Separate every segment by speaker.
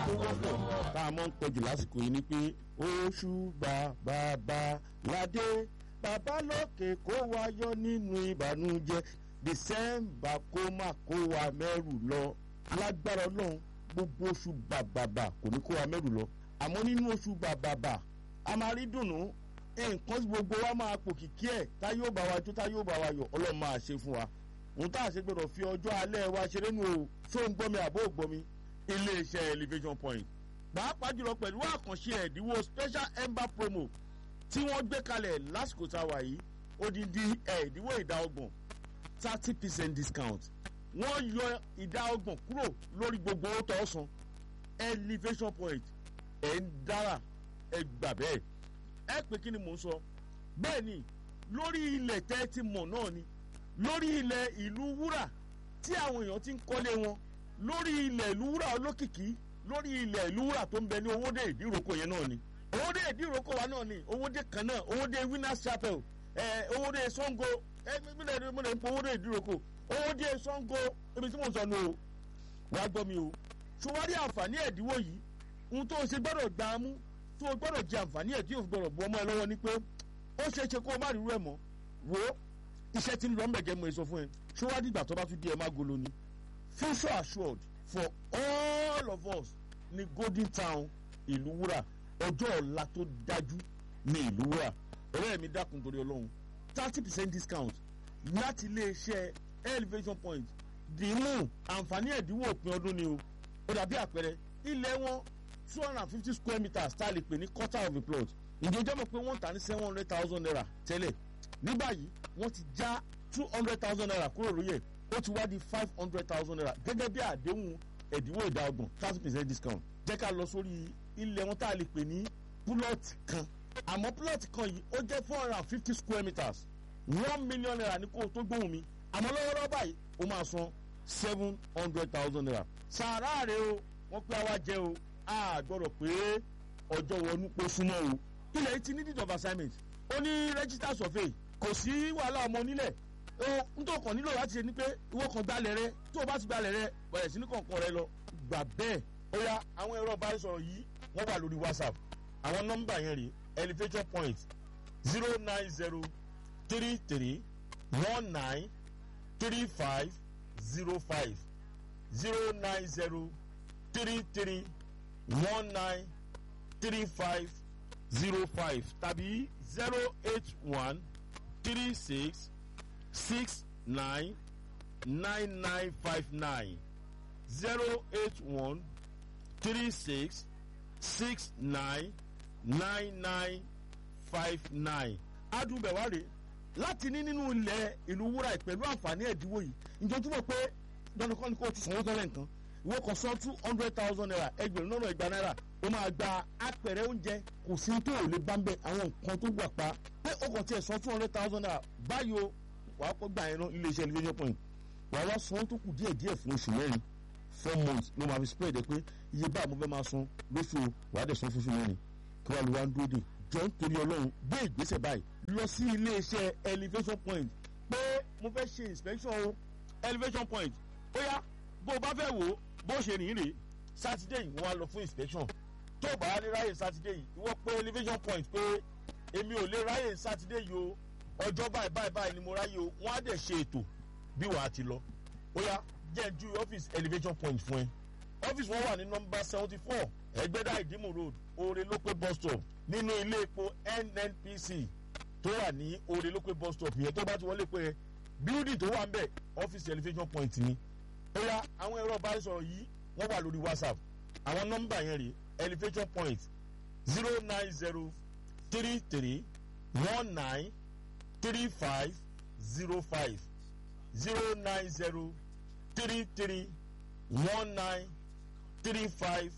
Speaker 1: tó wọ́pọ̀ tá a mọ̀ ń pọ̀jù lásìkò yìí ni pé oṣù bàbá ládé bàbá lókè kó wa yọ nínú ìbànújẹ́ december kó má kó wa mẹ́rù lọ lágbára ọlọ́run gbogbo oṣù bàbàbà kò ní kó wa mẹ́rù lọ àmọ́ nínú oṣù bàbàbà a máa rí dùnú nǹkan gbogbo wa máa pò kìkì ẹ̀ tá yóò bá wa jó tá yóò bá wa yọ ọlọ́run máa ṣe fún wa òun tá a ṣe gbọdọ̀ fi ọjọ́ alẹ́ wa ṣeré nu o ṣó ń gbọ́ mi àbó ò gbọ́ mi iléeṣẹ́ elevation point pàápàá jùlọ pẹ̀lú àkànṣe ẹ̀dínwó special ember promo tí wọ́n gbé kalẹ̀ lásìkò tá a wà yìí odidi ẹ̀dínwó ìdá ọgbọ̀n thirty percent discount wọ́n yọ ìdá ọgbọ̀n kúrò lórí gbogbo owó tó san elevation point ẹ̀ ń dára ẹ gbà bẹ́ẹ̀ ẹ pé kí ni mò ń sọ bẹ́ẹ̀ ni lórí ilẹ̀ tẹ́ ti mọ̀ náà ni lórí ilẹ̀ ìlú wúrà tí àwọn èèyàn ti ń kọ́lé wọn lórí ilẹ̀ ìlú wúrà olókìkí lórí ilẹ̀ ìlú wúrà tó ń bẹ ní owóde ìdíròkọ yẹn náà ni owóde ìdíròkọ wa náà ni owóde kan náà owóde winners chapel ẹ owóde sango ẹ mílẹ̀ mílẹ̀ ń pọ owóde ìdíròkọ owóde sango ibi tí mo sọ nù o wàá gbọ́ mi o ṣùwárí àǹfààní ẹ̀dínwó yìí ohun tó o ṣe gbọ́dọ̀ gbà á mú tó o gbọ́dọ̀ jẹ àǹfààní ẹ̀ tí o gbọ́dọ̀ bu ọmọ ẹ lọ́wọ́ ni pé ó ṣeé ṣe kó o má rí irú ẹ̀ mọ́ wò ó iṣẹ́ tí ń lọ mẹ̀gẹ́ mo sọ fún ẹ ṣọwádìí ìgbà tó bá tún di ẹ má golo ni future assured for all of us ní golden town ìlú wúrà ọjọ́ ọ̀la tó dájú ní ìlú wúrà ọ̀rẹ́ mi dákun torí ọlọ́run thirty percent discount láti iléeṣẹ́ elevation point dìímù àǹfààní ẹ̀dínwó òpin ọdún ni o ó dàbí àpẹẹrẹ ilé wọn two hundred and fifty square meters tá a lè pè ní quarter of a plot ìjọba mọ̀ pé wọ́n tà ní seven hundred thousand naira tẹ́lẹ̀ ní báyìí wọ́n ti já two hundred thousand naira kúrò lórí ẹ̀ ó ti wá di five hundred thousand naira gẹ́gẹ́ bí àdéhùn ẹ̀dínwó ìdá ọgbọ̀n thirty percent discount jẹ́ ká lọ sórí ilẹ̀ wọn tá a lè pè ní plot kan àmọ́ plot kan yìí ó jẹ́ four hundred and fifty square meters one million naira ní kó o tó gbóhùn mi àmọ́ lọ́wọ́lọ́wọ́ báyìí ó máa san seven hundred thousand naira sàárà rẹ o wọ́n pé àwa jẹ́ o a gbọ́dọ̀ pé ọjọ́ wọnú pọ̀ súnmọ́ o ilẹ̀ yìí ti ní deed of assignment ó ní register survey kò sí wàhálà ọmọ onílẹ̀ n tó kàn nílò láti ṣe ni pé ìwọ kan gbalẹ̀ rẹ tó o bá ti gbalẹ̀ rẹ bẹ̀rẹ̀ sí ní kọ̀ọ̀kan rẹ lọ gbà bẹ́ẹ̀ ó yá àwọn ẹ̀rọ ìbánisọ̀rọ̀ yìí wọ́n wà lórí whatsapp àwọn nọ́mbà yẹn rèé elevation point zero nine zero three three one nine three five zero five zero nine zero three three one nine three five zero five tàbí zero eight one three six six nine nine nine five nine zero eight one three six six nine nine nine five nine. adùnbẹ̀wárẹ̀ láti ní nínú ilẹ̀ ìlú wúrà pẹ̀lú àǹfààní ẹ̀dínwó yìí ǹjọ́ túbọ̀ pé dandan ni kò tún sanwó tọ́lẹ̀ nǹkan ìwọ kan san two hundred thousand naira ẹgbẹ̀rún lọ́nà ìgbà náírà ó máa gba apẹ̀rẹ̀ oúnjẹ kò sí tó ò lè bá ń bẹ àwọn nǹkan tó wà pa pé ó kàn tiẹ̀ san two hundred thousand naira báyìí o wàá kọ́ gbà yẹn náà iléeṣẹ́ elevation point wàá wá san tó kù díẹ̀ díẹ̀ fún oṣù mẹ́rin four months ló máa fi spread ẹ pé iye báà mo fẹ́ máa san lóṣù wàá dẹ̀ san fóṣù mẹ́rin kí wàá lu wá ń dúró dè jọ ń torí ọlọ́run gbé ìgbésẹ̀ báyìí lọ sí iléeṣẹ́ elevation point pé mo fẹ́ ṣe inspection o elevation point ó yá bó o bá fẹ́ wò ó bó ṣe rìn rè sátidé yìí wọ́n á lọ fún inspection tó o bá lè ráyè sátidé yìí ìwọ pé elevation point pé èmi ò lè ráyè sátidé yìí o ọjọ́ báyìí báyìí báyìí ni mo ráyè o wọ́n á dẹ̀ ṣe ètò bí wàá ti lọ ó yá jẹ́ ju ọ́fíìsì elevation point fún ẹ ọ́fíìsì wọn wà ní nọmba seventy four ẹgbẹ́dá ìdímù road oore lópé bus stop nínú ilé epo nnpc tó wà ní oore lópé bus stop yẹn tó bá ti wọlé pé building tó wà ń bẹ̀ ọ́fíìsì elevation point ni ó yá àwọn ẹ̀rọ ìbánisọ̀rọ̀ yìí wọ́n wà lórí whatsapp àwọn nọ́mbà yẹn rè elevation point zero nine zero three three one nine three five zero five zero nine zero three three one nine three five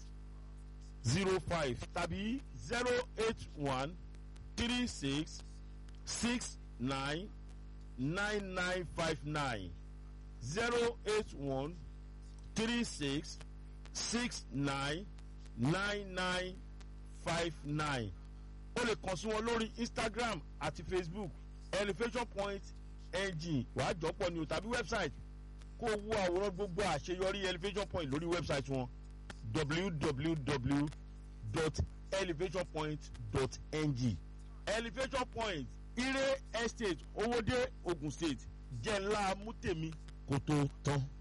Speaker 1: zero five tàbí zero eight one three six six nine nine nine five nine zero eight one three six six nine nine nine five nine o lè kàn sí wọn lórí instagram àti facebook elevation point ng wàá jọpọ̀ ni o tàbí website kó o wo àwòrán gbogbo àṣeyọrí elevation point lórí website wọn www.elevationpoint.ng elevation point ire estate owóde ogun state jẹ́ ńlá mútèmi kó tó tán.